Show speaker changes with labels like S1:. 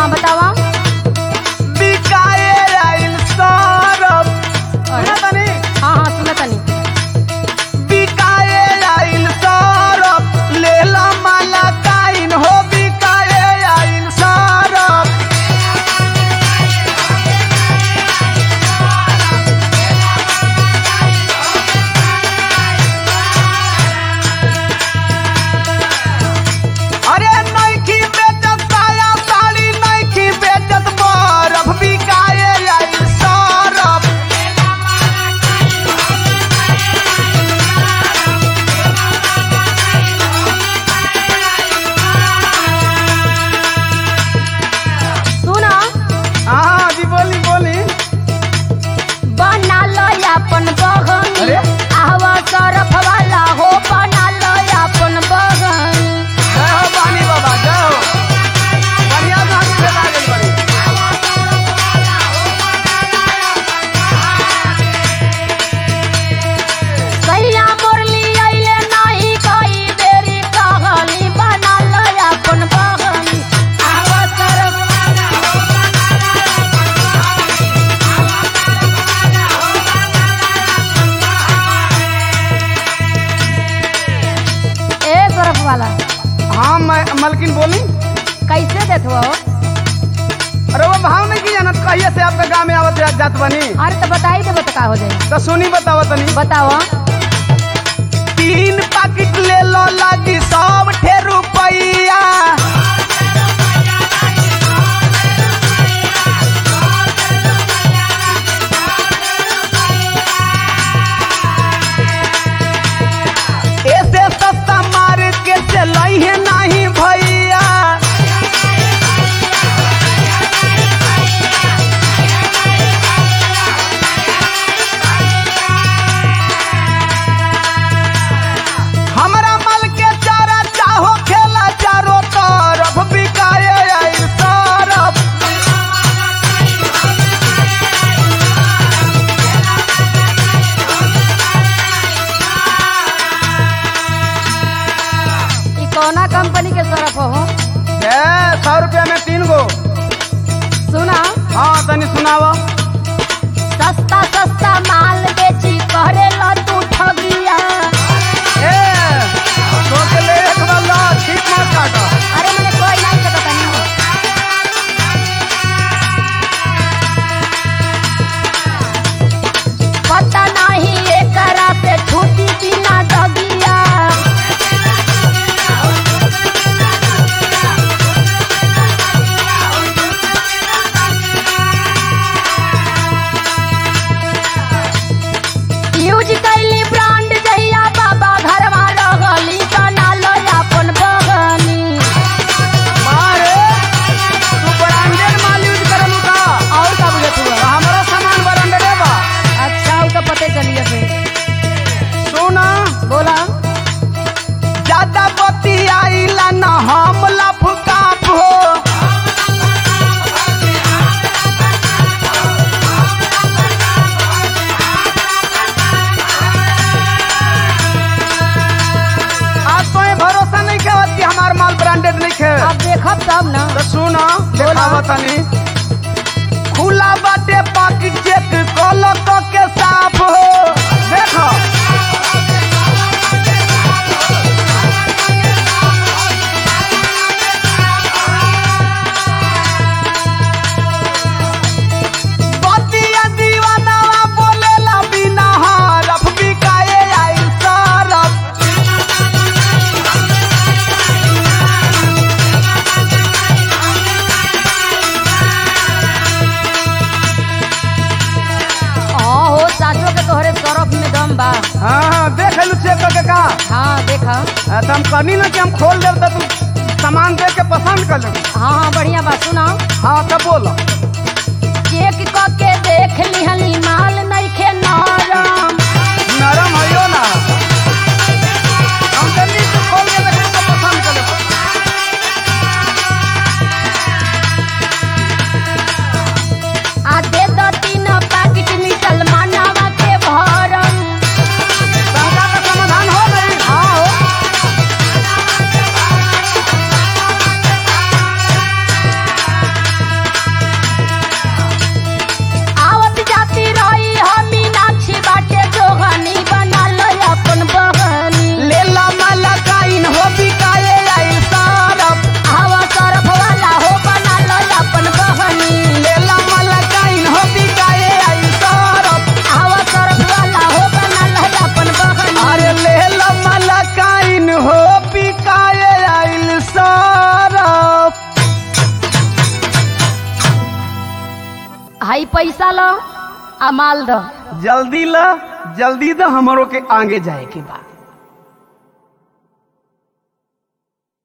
S1: हाँ बतावा
S2: बिकाए आइल सरफ सुना तनी
S1: हाँ हाँ सुना तनी
S2: बिकाए आइल सरफ लेला माला काइन हो बिकाए आइल सरफ अरे नइखी बेचत साया साड़ी नइखी बेचत बरफ बिकाए आइल सरफ
S1: सुना
S2: हाँ जी बोली बोली
S1: बना लो अपन बगन
S2: अरे?
S1: आवा सरफ वाला हो बना लो अपन बगन
S2: जय हो बानी बाबा जय हो बढ़िया नाच से लागल बड़ी
S1: सैया मुरली अइले नाही कई बेरी कहली बना लो अपन बगन आवा सरफ वाला हो ए सरफ वाला
S2: हाँ मैं मलकिन बोली
S1: कैसे देत हो
S2: अरे वो भाव नहीं की जानत कहिए से आपका गाँव में आवत जात जात बनी
S1: अरे तो बताई देबो तो का हो जाई
S2: तो सुनी बताओ तनी
S1: बताओ
S2: तीन पैकेट ले लो लागी सब ठे रुपैया ऐसे सस्ता मार के चलई है नहीं भैया हमरा मल के चारा चाहो खेला चारों तरफ बिकाए आई सरफ
S1: ई कौना कंपनी के सरफ हो
S2: ए सौ रुपया में तीन गो
S1: सुना
S2: हाँ तनी सुनावा
S1: सस्ता सस्ता माल बेची करे ला तू ठगिया
S2: ए सोच ले एक वाला ठीक मत काटो
S1: अरे मैंने कोई नहीं सकता नहीं पता नहीं एकरा से छूटी बिना दगिया यूज कैली ब्रांड जहिया बाबा घरवा रहली बना लो अपन बगनी
S2: मारे तू ब्रांडेड माल यूज करलू का
S1: और का बुझत हुआ
S2: हमारा सामान ब्रांडेड बा
S1: अच्छा वो तो पते चलिए फिर
S2: सुना
S1: बोला
S2: ज्यादा बती आइला ना हम लफकाप हो आज तो ये भरोसा नहीं के कि हमार माल ब्रांडेड नहीं खे
S1: अब देखब तब ना
S2: तो सुना देखावा तनी खुला बाटे पाकिट चेक कलो तो के साफ हो देखो बतिया दीवानावा बोलेला बिना हरफ बिकाए आई सरफ
S1: हाँ हो साचो के तोहरे सरफ में दम बा
S2: हाँ हाँ देख लू चेक करके का
S1: हाँ देखा
S2: हाँ, तो हम कहनी ना कि हम खोल देव तो तू सामान देख के पसंद कर लेबू
S1: हाँ हाँ बढ़िया बात सुना
S2: हाँ तब बोलो
S1: चेक क के देख लिहली माल नइखे नरम
S2: नरम है ना हम जल्दी से खोल के देख तो पसंद कर लेबू
S1: आ दे दो तीन पैकेट मिटल मानवा के भरम
S2: शंका का समाधान हो गई
S1: हाँ हो हाई पैसा लो आ माल दो
S2: जल्दी ला जल्दी द हमरो के आगे जाए के बा